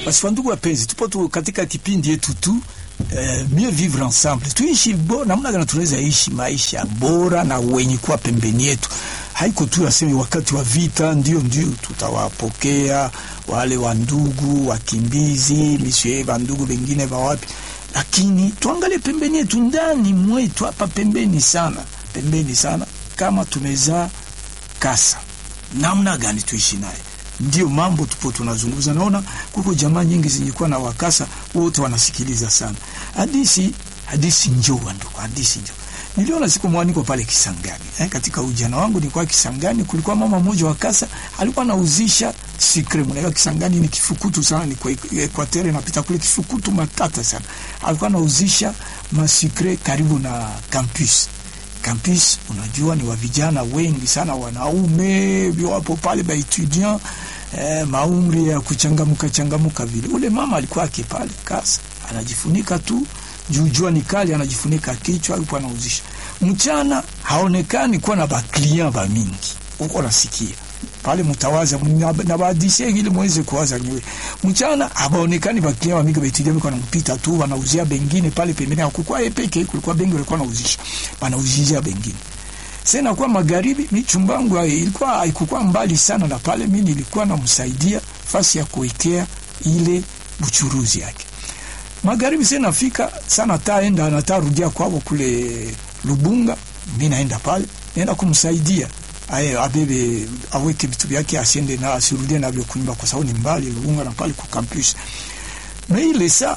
Basi wandugu wapenzi, tupo tu katika kipindi yetu tu eh, mieux vivre ensemble, tuishi bo, namna gani tunaweza ishi maisha bora na wenye kuwa pembeni yetu. Haiko tu aseme wakati wa vita ndio ndio tutawapokea wale wandugu wakimbizi misie wandugu wengine wa wapi, lakini tuangalie pembeni yetu, ndani mwetu hapa pembeni sana, pembeni sana, kama tumezaa kasa, namna gani tuishi naye ndio mambo tupo tunazungumza. Naona kuko jamaa nyingi zinyekuwa na wakasa, wote wanasikiliza sana hadisi. Hadisi njoo ndugu, hadisi njoo. Niliona siku mwaniko pale Kisangani eh, katika ujana wangu nilikuwa Kisangani, kulikuwa mama mmoja wa kasa alikuwa anauzisha sikre. Mnaelewa Kisangani ni kifukutu sana, ni kwa Equateur napita kule kifukutu matata sana. Alikuwa anauzisha masikre karibu na campus campus unajua, ni wa vijana wengi sana, wanaume wapo pale ba etudiant eh, maumri ya kuchangamuka changamuka vile. Ule mama alikuwa ake pale kasa, anajifunika tu juu jua ni kali, anajifunika kichwa, alikuwa anauzisha. Mchana haonekani kuwa na baklia ba mingi, uko nasikia pale mtawaza na baadishie ili muweze kuwaza nyewe. Mchana habaonekani baklia wa mingi betudia miko nampita tu wanauzia bengine pale pembeni, hakukua yeye peke, kulikuwa bengi walikuwa wanauzisha, wanauzia bengine. Sasa kwa magharibi, mi chumbangu ilikuwa haikukua mbali sana na pale, mimi nilikuwa namsaidia fasi ya kuwekea ile buchuruzi yake. Magharibi sasa nafika sana, taenda natarudia kwao kule Lubunga, mimi naenda pale, naenda kumsaidia aye abebe aweke vitu vyake asiende na asirudie navyo kunyumba, kwa sababu ni mbali Lubunga na pale ku campus na ile sa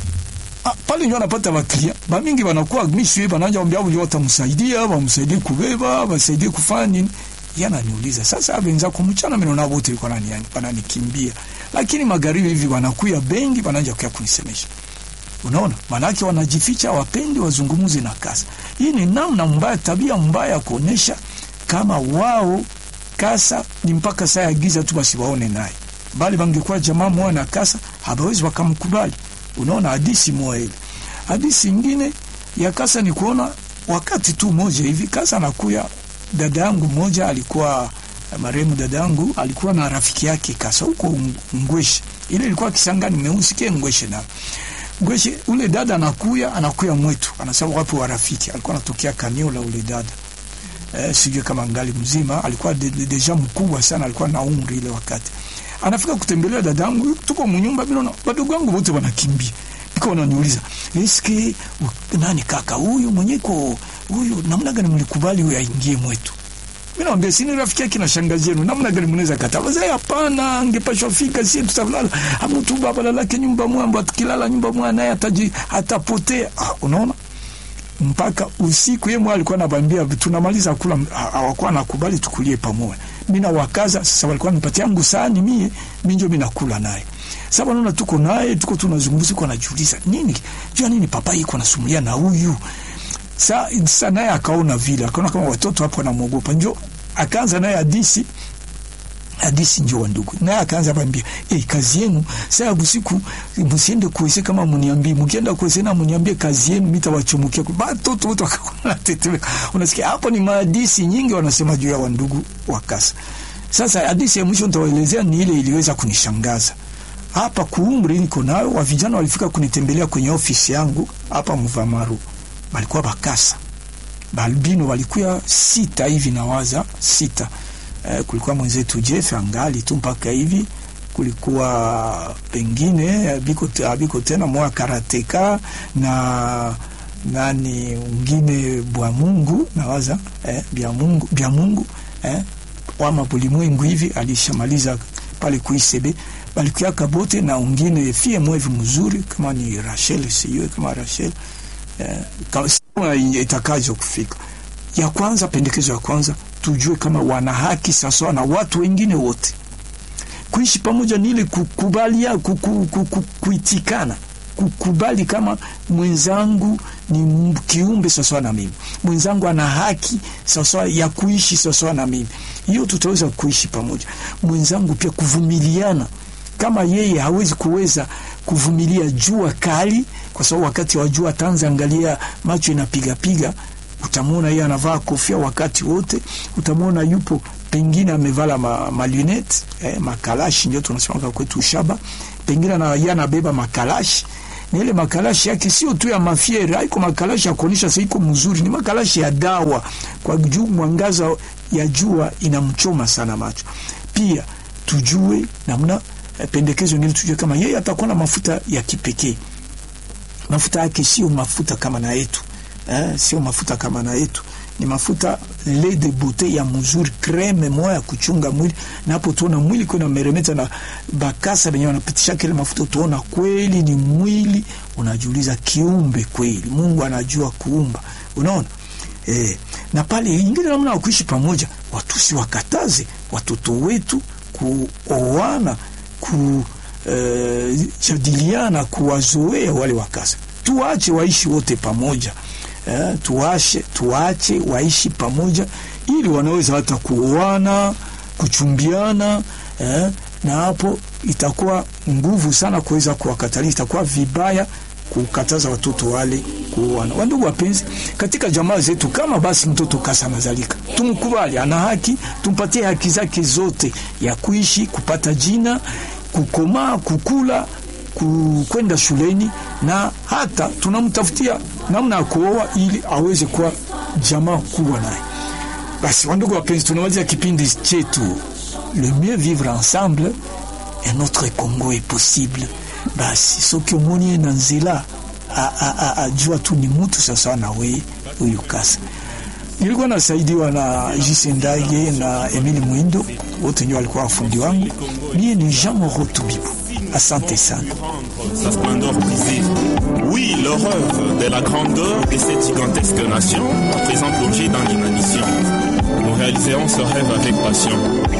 a, pale ndio anapata waklia ba mingi wanakuwa mishwe bananja ombia wao watamsaidia wamsaidie kubeba wasaidie kufanya nini. Yana niuliza sasa, abenza kumchana mimi naona wote walikuwa nani yani wananikimbia, lakini magharibi hivi wanakuya bengi wananja kwa kunisemesha Unaona, manake wanajificha, wapendi wazungumuze na kasa. Hii ni namna mbaya, tabia mbaya ya kuonesha kama wao kasa ni mpaka saa ya giza tu basi waone naye, bali bangekuwa jamaa moja na kasa habawezi wakamkubali. Unaona hadisi moja ile. Hadisi ingine ya kasa ni kuona wakati tu moja hivi kasa anakuya, dada yangu moja alikuwa marehemu, dada yangu alikuwa na rafiki yake kasa huko Ngweshe, ile ilikuwa Kisangani meusi ke Ngweshe na Ngweshe, ule dada anakuya anakuya mwetu, anasema wapo wa rafiki, alikuwa anatokea kanio la ule dada Eh, sijui kama ngali mzima, alikuwa de, de, deja mkubwa sana, alikuwa na umri ile wakati anafika kutembelea dadangu, tuko mnyumba, mimi naona wadogo wangu wote wanakimbia, niko wananiuliza eske nani kaka huyu mwenyeko huyu, namna gani mlikubali huyu aingie mwetu? Mimi naambia sini rafiki yake na shangazi yenu, namna gani mnaweza kataa? Wazee hapana, angepashwa fika, si tutalala mtu baba lalake nyumba mwamba, tukilala nyumba mwa naye ataji atapotea. Ah, unaona mpaka usiku yeye mwa alikuwa anabambia tunamaliza kula, hawakuwa nakubali tukulie pamoja. Mimi na wakaza sasa, walikuwa nipatia yangu sahani mie, mimi ndio mimi nakula naye. Sasa naona tuko naye, tuko tunazungumza, kwa najiuliza nini jua nini papa yuko anasumulia na huyu sasa. Naye akaona vile, akaona kama watoto hapo wanamuogopa, njo akaanza naye hadisi hadisi njo wa ndugu naye akaanza bambia, eh, kazi yenu saa busiku msiende kuese, kama mniambie, mkienda kuese na mniambie kazi yenu, mitawachumukia batoto wote wakaona tetemeka. Unasikia hapo ni mahadisi nyingi wanasema juu ya wandugu wa kasa. Sasa hadisi ya mwisho nitawaelezea ni ile iliweza kunishangaza hapa kuumri niko nayo. Wa vijana walifika kunitembelea kwenye ofisi yangu hapa Mvamaru, balikuwa bakasa balbino, walikuwa sita hivi, nawaza sita Eh, kulikuwa mwenzetu Jeff angali tu mpaka hivi, kulikuwa pengine biko, biko tena mwa karateka na nani ungine bwa Mungu nawaza eh, bya Mungu bya Mungu eh, wama bulimwengu hivi alishamaliza pale kuisebe balikuya kabote na ungine fie mwevi mzuri kama ni Rachel, sijui kama Rachel eh, kama itakazo kufika ya kwanza, pendekezo ya kwanza tujue kama wana haki sawasawa na watu wengine wote. Kuishi pamoja ni ile kukubalia, kuku, kuku, kuitikana, kukubali kama mwenzangu ni kiumbe sawasawa na mimi, mwenzangu ana haki sawasawa ya kuishi sawasawa na mimi. Hiyo tutaweza kuishi pamoja. Mwenzangu pia kuvumiliana, kama yeye hawezi kuweza kuvumilia jua kali, kwa sababu wakati wa jua tanza angalia macho inapigapiga utamwona yeye anavaa kofia wakati wote, utamwona yupo pengine amevala ma, malunette eh, makalashi ndio tunasema kwetu shaba, pengine na yeye anabeba makalashi na ile makalashi yake sio tu ya mafiere, haiko makalashi ya kuonyesha sasa iko mzuri, ni makalashi ya dawa, kwa juu mwangaza ya jua inamchoma sana macho. Pia tujue namna eh, pendekezo ngine, tujue kama yeye atakuwa na mafuta ya kipekee. Mafuta yake sio mafuta kama na yetu eh, sio mafuta kama na yetu ni mafuta lait de beauté ya mzuri, creme moya ya kuchunga mwili. Na hapo tuona mwili kuna meremeta na bakasa benye wanapitisha kile mafuta, tuona kweli ni mwili. Unajiuliza kiumbe kweli, Mungu anajua kuumba, unaona eh. Na pale ingine namna kuishi pamoja, watu si wakataze watoto wetu kuoana, kujadiliana, uh, kuwazoea wale wakasa, tuache waishi wote pamoja. Eh, tuache tuache waishi pamoja ili wanaweza hata kuoana kuchumbiana, eh, na hapo itakuwa nguvu sana kuweza kuwakatalia. Itakuwa vibaya kukataza watoto wale kuoana. Wandugu wapenzi, katika jamaa zetu, kama basi mtoto kasa anazalika, tumkubali, ana haki, tumpatie haki zake zote ya kuishi, kupata jina, kukomaa, kukula kwenda shuleni na hata tunamtafutia namna ya kuoa ili aweze kuwa jamaa kubwa naye. Basi wandugu wapenzi, tunamaliza kipindi chetu le mieux vivre ensemble et notre Congo est possible. Basi soki omoni na nzela ajua tu ni mutu sasa na we huyu kasa. Nilikuwa nasaidiwa na Jise Ndage na Emile Mwindo, wote ndio walikuwa wafundi wangu. Mie ni Jean Moro Tubibu. Asante sana. Sa splendeur brisée. Oui, l'horreur de la grandeur de cette gigantesque nation, à présent plongée dans l'inanition. Nous réaliserons ce rêve avec passion.